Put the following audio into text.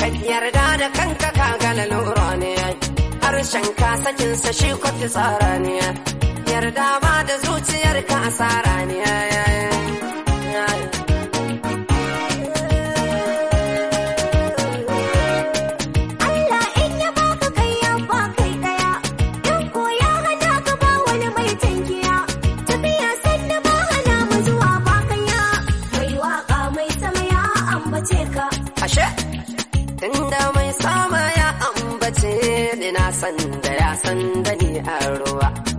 yarda da kanka ka gala lura ne harshen ka sakin sa shi kwafi tsara ne yarda ba da zuciyar ka asara ne Allah in ya baka kai ya ba kai daya in ko ya hana ka ba wani mai tankiya tafiya sanna ba hana mu zuwa ba kanya mai waka mai sama ya ambace ka ashe tunda mai sama ya ambace ni na san da ya san da ni a ruwa